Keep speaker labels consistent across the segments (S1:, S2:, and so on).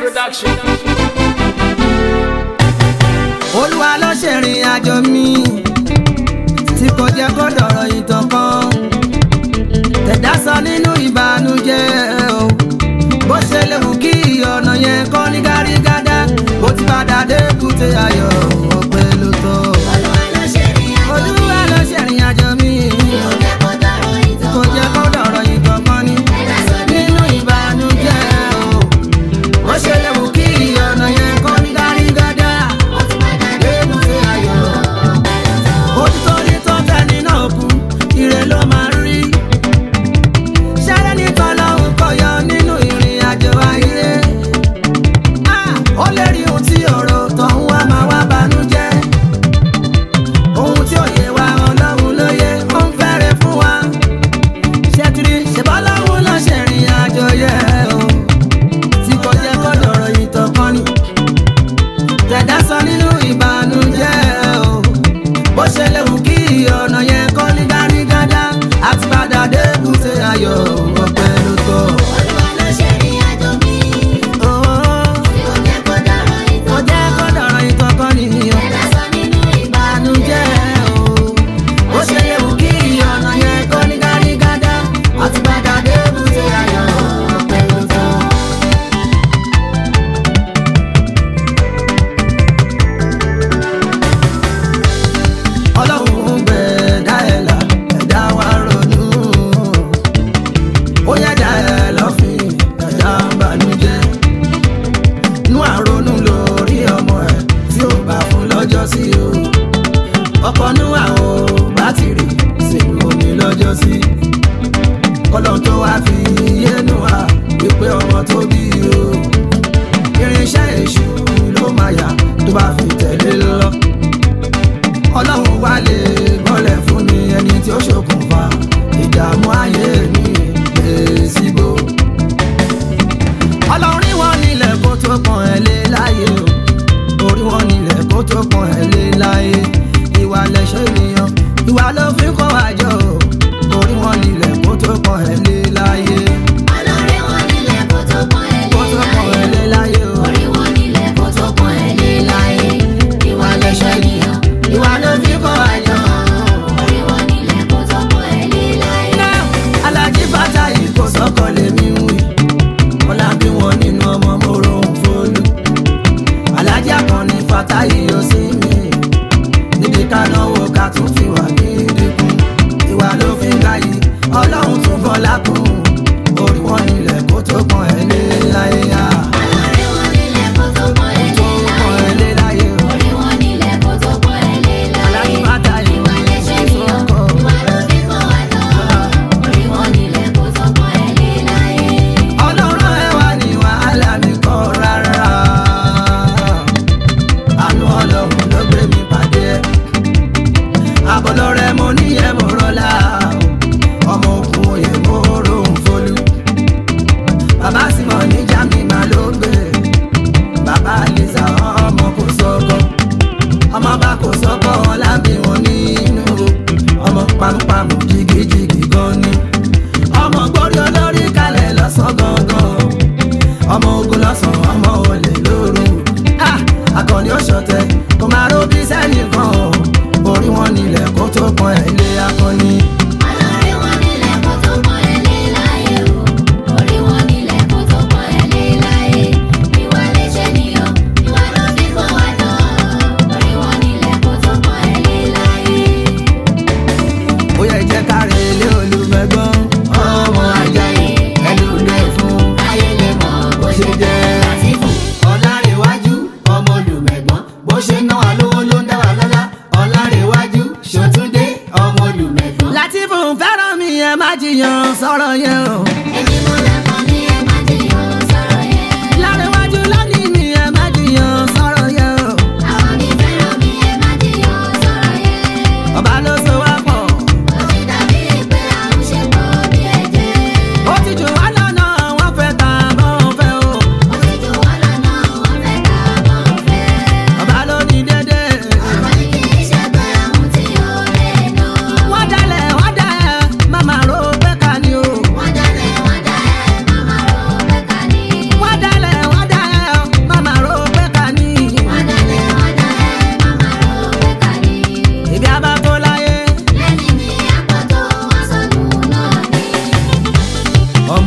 S1: production.
S2: olúwa ló ṣèrìn àjò mi tí kò jẹ́ kó dọ̀rọ̀ ìtàn kan tẹ̀dá sọ nínú ìbànújẹ́ o bó ṣe léwu kí ọ̀nà yẹn kọ́ ní gárígádá bó ti padà dé kùtè ayọ̀ ọ̀pẹ ló tọ́ olúwa ló ṣèrìn àjò mi kò jẹ́ kó dọ̀rọ̀ ìtàn kan ní nínú ìbànújẹ́ o bó ṣe léwu kí ọ̀nà yẹn kọ́ ní gárígádá lébùté ayọ̀ òtítọ́ ní tọ́tẹ́ nínú òkú ire ló máa ń rí ṣẹ́rẹ́ nìkan lọ́hùn kọyọ nínú ìrìn àjò ayé Ah, ó lè rí ohun tí ọ̀rọ̀ tọ̀hún wá máa wá banújẹ́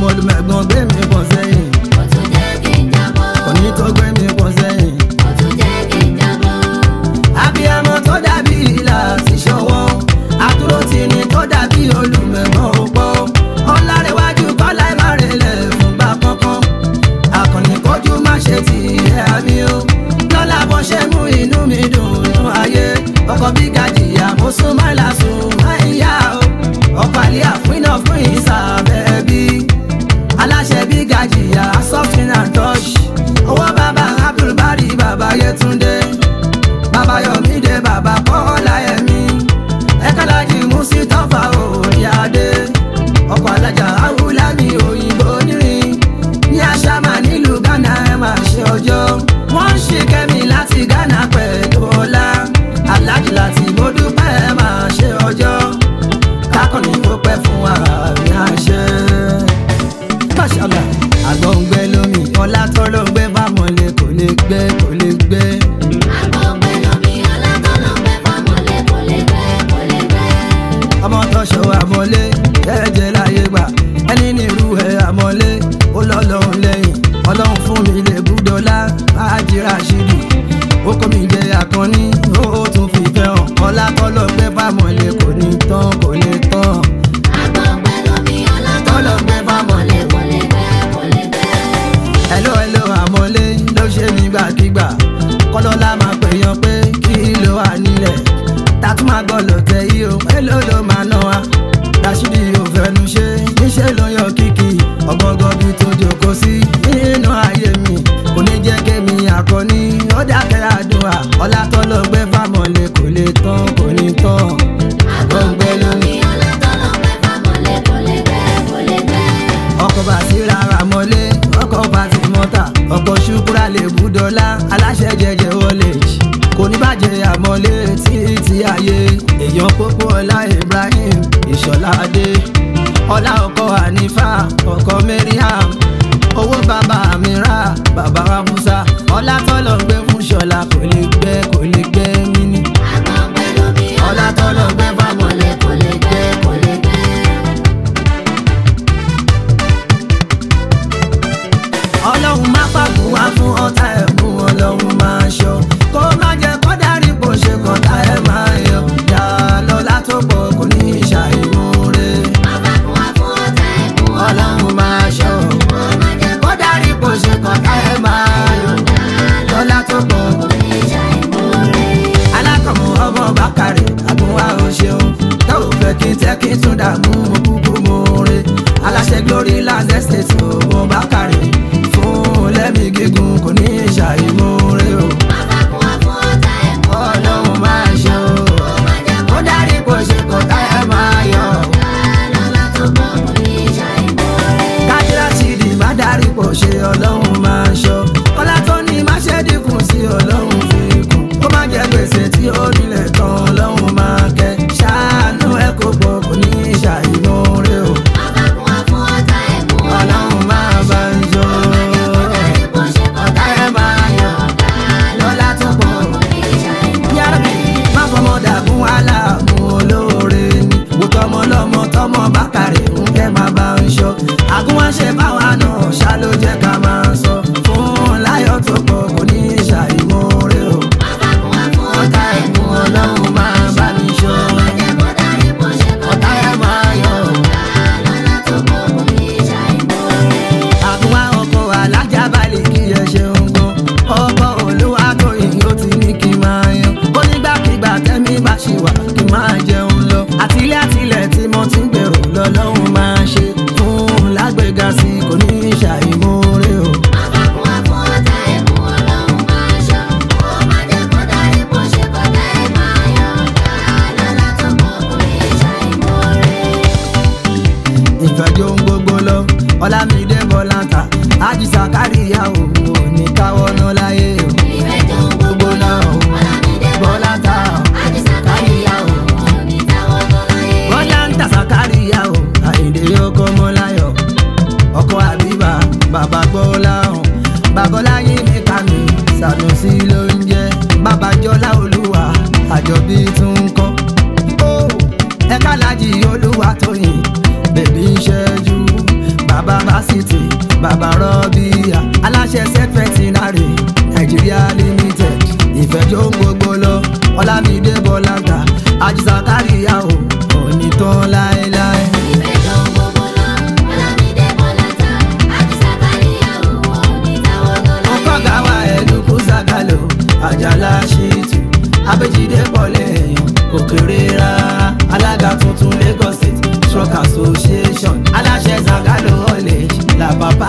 S2: ọmọ olùmẹ̀gbọ́n gbé mi pọ̀ sẹ́yìn
S1: Ó tún jẹ́ kí n jábọ́.
S2: òní tó gbé mi pọ̀ sẹ́yìn.
S1: Ó tún jẹ́ kí n jábọ́.
S2: abiyamọ tó dàbí ìlà sí ṣọwọ́ àdúró tì ní tó dàbí olùmẹ̀gbọ́n òpó ọ̀làrẹ̀wájú kọ́lá ìmárẹ̀lẹ̀ fúngbà kankan akọni kojú má ṣe ti ẹ̀ àmì o lọ́la bọ́ ṣe mú inú mi dùn nínú ayé ọkọ̀ bí gàjìyà mo sún má lásùn àìyá o ọkọ̀ àlẹ́ àfínà fún ìsàbẹ̀ bí aláṣẹ bí gàjìyà softin and touch owó bàbá abdulbari bàbá yẹtúndé bàbá yọmídé bàbá kọ́lá ẹ̀mí ẹ̀kọ́lájì musitọ́fà òyàdé ọkọ̀ alájà awúlámi òyìnbó nírin ní àṣàmà nílùú ghana ẹ̀ máa ṣe ọjọ́ wọ́n ń ṣe kẹ́mi láti ghana pẹ̀lú ọlá alájì láti mo dúpẹ́ ẹ̀ máa ṣe ọjọ́ kákọ́ni tó pẹ́ fún wa ní àṣẹ. Máṣàlá àgbọ̀ngbẹ lómi ọlá tó ló ń gbé bámọ̀lé kò lè gbé kò lè gbé.
S1: Àgbọ̀ngbẹ lomi ọlátọ́lọ́gbẹ fámọ́lé kò lè gbẹ, kò lè gbẹ.
S2: ọmọ tó ṣọwọ́ àmọ́lé jẹ́jẹ́ láyé gbà ẹni ní irú ẹ̀ àmọ́lé ó lọ́lọ́run lẹ́yìn ọlọ́run fún mi lè búdọ́lá máa jíra ṣídì ó kó mi jẹ àkànní ó tún fi fẹ́ hàn ọlá tọ́lọ́ gbé fámọ́lé kò ní tán kò lè tán.
S1: Àgbọ̀ngbẹ lomi ọlátọ́lọ́gbẹ fámọ́lé kò lè gbẹ, kò lè gbẹ.
S2: hello hello àmọ́lé ló ṣe mí gbàkigbà kọ́lọ́lá máa pè yan pé kí ló wà nílẹ̀ tàtú máa gbọ́ lọ́tẹ̀ yìí o èló ló máa ná wa Rashidi ò fẹnu ṣe níṣẹ́ ló yan kìkì ọgbọ́ngàn bí tó jókòó sí nínú ayé mi kò ní jẹ́ kémi àkọ́ní ó dákẹ́ àdúrà ọlátọ́lọ́gbẹ́ fámọ́lé kò lè tán kò ní tán
S1: Àgbọ̀ngbẹ lomi ọlátọ́lọ́gbẹ fámọ́lé kò lè gbẹ, kò lè gbẹ.
S2: ọkọ̀ bá sí rárá mọ́lé ọkọ̀ bá ti mọ́ta ọkọ̀ ṣùkúrà lè búdọ́lá aláṣẹ jẹjẹ wọléjì kò ní bàjẹ́ àmọ́lé títí ayé èèyàn pópó ọlá ibrahim ìṣọ̀lá adé ọlá ọkọ̀ hanifa ọkọ̀ mariam owó bàbá amira bàbá wa musa ọlá tọ́lọ̀ gbé fún ṣọlá kò lè gbẹ kò lè gbẹ níní
S1: Àgbọ̀ngbẹ lomi
S2: ọlá tọ́lọ̀ gbé fámọ́lé kò lè gbẹ kò lè gbẹ. ọlọ́run má pàgùn wá fún ọ̀tá ẹ̀ mú ọlọ́run máa ṣọ́ kó má jẹ́ kó dárí bó ṣe kọ́ta ẹ̀ máa yọ yà lọ́lá tó pọ̀ kò ní ṣàìmúre
S1: Àbákùn wá fún ọ̀tá ẹ̀kú
S2: ọlọ́run máa ṣọ́
S1: Ó má jẹ́
S2: kó dárí bó ṣe kọ́ta ẹ̀ máa yọ lọ́lá tó pọ̀ kò ní.
S1: kó ní ṣàìmóore.
S2: alákọ̀mọ́ ọmọ bákàrẹ̀ àbúwá o ṣeun tó o fẹ́ kí n tẹ́ kí n tún dààmú mo kúkú mo re aláṣẹ glory land estate ọmọ bákàrẹ̀ fún lẹ́mí gígùn kò ní ṣàìmóore o.
S1: Àbákùn wá fún ọ̀tá ẹ̀kú
S2: ọlọ́run máa ṣe o
S1: Ó má jẹ́
S2: ó dárí kò ṣe kò tá ẹ máa yọ.
S1: lọ́lá tó pọ̀ kó ní ṣàìmóore.
S2: kájírá ti di má dárí kò ṣe ọlọ́run máa ṣọ ọlá tó ní má ṣe dínkù sí ọlọ́run fi kún ó má jẹ gbèsè tí ó nílẹ̀ tán ọlọ́run máa kẹ́ ṣàánú ẹ kó pọ̀ kò ní ṣàìmóore o
S1: Àbákùn wá fún ọ̀tá ẹ̀kú
S2: ọlọ́run máa bá ń yọ.
S1: Bó ṣe kọ́
S2: ọ̀tá ẹ máa yọ lọ́lá tó pọ̀
S1: kó ní ṣàìmóore.
S2: yàrá má fọmọ dàgún wàhálà mú olóore ni wò tọmọ lọmọ tọmọ bákàrẹ ń kẹ máa bá ń ṣọ àgún wá ṣe báwa náà ṣá ló jẹ ká máa sọ fún láyọ̀ tó pọ̀ kò ní ṣàìmọre o
S1: Àbákùn wá fún
S2: ọ̀tá
S1: ọ̀tá
S2: ẹ̀mú
S1: ẹ̀kú
S2: ọlọ́run máa bá mi ṣọ
S1: Ó má jẹ́ kó dárí bó ṣe kọ́
S2: ọ̀tá ẹ̀ máa yọ
S1: lọ́lá tó pọ̀ kó ní ṣàìmóore.
S2: àgún wá ọkọ̀ alájà balẹ̀ kí ẹ ṣeun gan ọkọ̀ olúwa tó yìí ó ti ní kí n máa yan ó nígbàkigbà tẹ́mi bá ṣì wà kí n máa jẹun lọ àtìlẹ́ àtìlẹ́ tí mo ti ń gbèrò lọ́lọ́run máa ṣe fún lágbègà sí kò ní ṣàìmóore o.
S1: Àbákùn wá fún ọ̀tá ẹ̀kú ọlọ́run máa ṣọ́. Ó má jẹ́ kó dárí bó ṣe kọ́ tá ẹ̀ máa yọ. Lọ́lá tó pọ̀ kó ní ṣàìmóore.
S2: ìfẹ́jọ́ ń gbogbo lọ ọlámídé bọ́láńtà àjíṣà káríyá òun ò ní káwọ́ ná láyé o.
S1: Ìfẹ́ tó ń gbogbo lọ, Ọlámídé Bọ́láńtà, Àdìsá Káríyá o, òní táwọn lọ láyé.
S2: bọ́láńtà sàkáríyá o àyìndé ọkọ mọ́láyọ̀ ọkọ àbíbà bàbá gbọ́láhàn babaláyé mi kàmí sànùsí ló ń jẹ́ babajọ́lá olúwa àjọbí tún ń kọ́. ó ẹ̀ka lájì olúwa tóyìn bèbí ń ṣẹ́jú bàbá fásitì bàbá rọ́bìyà aláṣẹ sẹ́fẹ̀tìnárì nàìjíríà limited ìfẹ́jọ́ gbogbo lọ ọlámídé bọ́láńtà àjíṣà káríyá o òní tán láéláé.
S1: Ìfẹ́ ló ń gbogbo lọ, Ọlámídé Bọ́láńtà, Àdìsá Káríyàwó, òní táwọn lọ́la.
S2: ọkọ̀gá wa ẹ̀dùnkú sàgálò àjàlá ṣètò abẹ́jídé pọ̀lẹ́ èèyàn kò kéré rárá alága tuntun lagos state truck association aláṣẹ sàgálò college làbàbà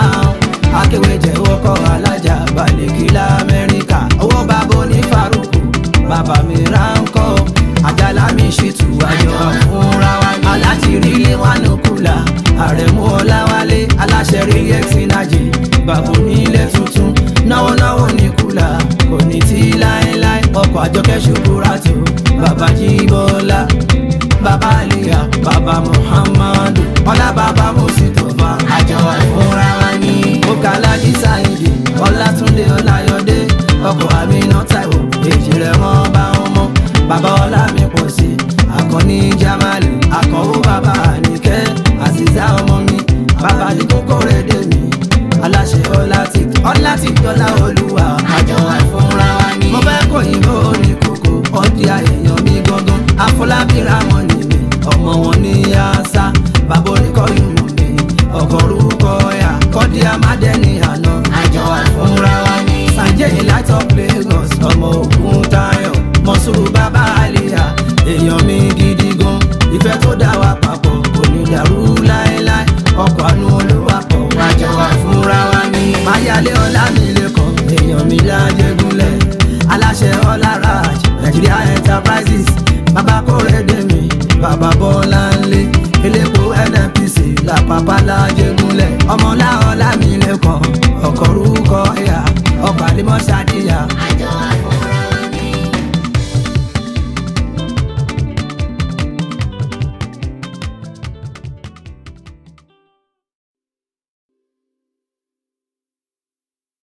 S2: akéwéjẹ wọkọ̀ alájà balẹ̀kí lamẹ́ríkà owó bàbá ní faruku bàbá mi ránkọ́ àjàlá mi ṣètò àjọ fúnra wa ní. aláti rí ilé wa nù kùlà àrẹ̀mú ọláwálé aláṣẹ rí ẹ̀sìnájì bàbá onílé tuntun náwó náwó ní kùlà kò ní tí láéláé ọkọ̀ àjọkẹ́ ṣubúra tó bàbá jíbọ́lá bàbá àlìyá bàbá muhammadu ọlá bàbá mùsítọ́fà àjọ ìfúnra wa ní. ọkàlájì sáyidì ọlátúndé ọláyọdé ọkọ̀ àmínà táìwò èjì rẹ̀ wọ́n bá wọn mọ́ bàbá ọlá mi pọ̀ sí akọni jamali akọ̀wé bàbá àníkẹ́ àzìzá ọmọ mi bàbá ní kókó rẹ̀ dé mi aláṣẹ ọlátì ọlátì dọ́là olúwa àjọ àìfúnra wa ní. mo fẹ́ kó yìnbó ní kókó ọdí àyèyàn mi gangan afọlábí ramọ ni mi ọmọ wọn ní yáṣá bàbá oníkọ́ ìmọ̀ mi ọkọ̀ orúkọ ya kọ́dí amádẹ́ni àná àjọ àìfúnra wa ní. sànjẹ́ light of lagos ọmọ ògùn tayo mọ̀sùrù bàbá àlìyá èèyàn mi gidi gan ìfẹ́ tó dá wa papọ̀ kò ní dàrú láéláé ọkọ̀ àánú olúwapọ̀ wájọ wà fúnra wa ní. máyálé ọlá mi lẹ́kọ̀ọ́ èèyàn mi lájẹgúnlẹ̀ aláṣẹ ọlá raj nigeria enterprises bàbá kórèdè mi bàbá bọ́lá ńlẹ̀ elépo nnpc làpapà lájẹgúnlẹ̀ ọmọlá ọlá mi lẹ́kọ̀ọ́